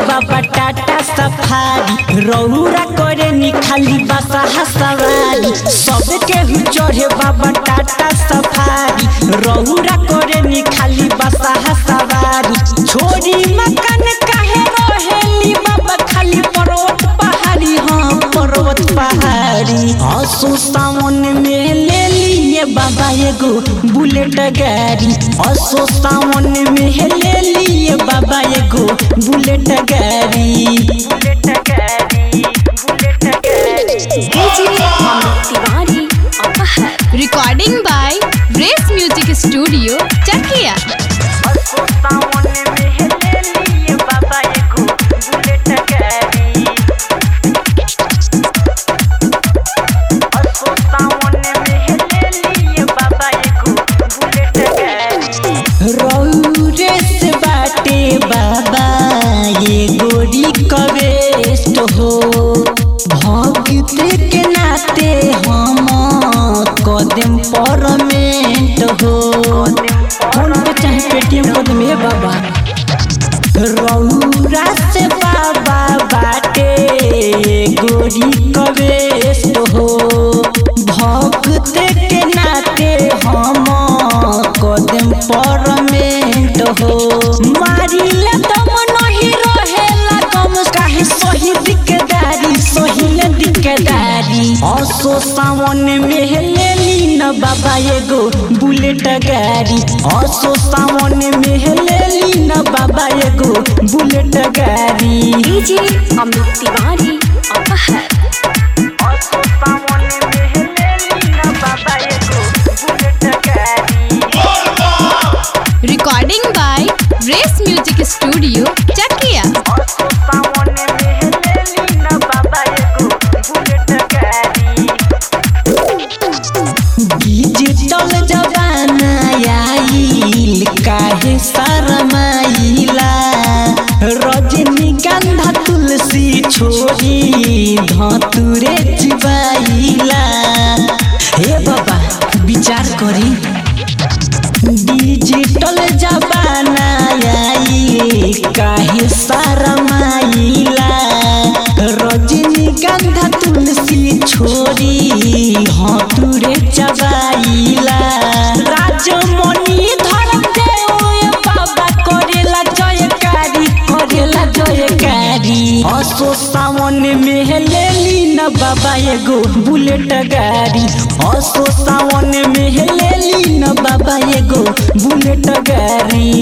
बाबा टाटा सफारी रौरा करे नी खाली बसा सवारी सबके हु चढ़े बाबा टाटा सफारी रौरा करे नी खाली बसा सवारी छोरी मकान काहे रहेली बाबा खाली पर्वत पहाड़ी हाँ पर्वत पहाड़ी असो सावन में ले लिए बाबा एगो बुलेट गाड़ी असो सावन में ले लिए बाबा एगो बुलेट गाड़ी बुलेट गाड़ी बुलेट गाड़ी DJ Amit Tiwari Apahar. Recording by Race Music Studio, Chakia. असो सावन में ले लिए बाबा एगो बुलेट गाड़ी असो सावन में ले लिए बाबा एगो बुलेट गाड़ी रौरे से बाटे बाबा ये गोरी कवेस्ट हो भक्त के नाते हम कदम परमेंट हो फोन पे चाहे पेटीएम कर दे बाबा रौरा से बाबा बाटे गोरी कवेस्ट हो भक्त के नाते हम कदम परमेंट हो मारिला दम नहीं रहेला कम काहे सही दिकदारी सही दिकदारी असो सावन में ले ली न बाबा एगो बुलेट गाड़ी असो सावन में ले ली न बाबा एगो बुलेट गाड़ी DJ Amit Tiwari Apahar. असो सावन में ले ली न बाबा एगो बुलेट गाड़ी Recording by Race Music Studio, Chakia. असो सावन में ले ली न बाबा एगो बुलेट गाड़ी डिजिटल जमाना आइल काहे शरमाइला रजनीगंधा तुलसी छोड़ी धतुरे चिबाइला हे बाबा विचार करी डिजिटल जमाना आई काहे शरमाइला रजनीगंधा तुलसी छोड़ी हतुरे चबाइला राजमणि धर देव बाबा करेला जयकारी करेला जयकारी असो सावन में ले ली न बाबा एगो बुलेट गाड़ी असो सावन में ले ली न बाबा एगो बुलेट गाड़ी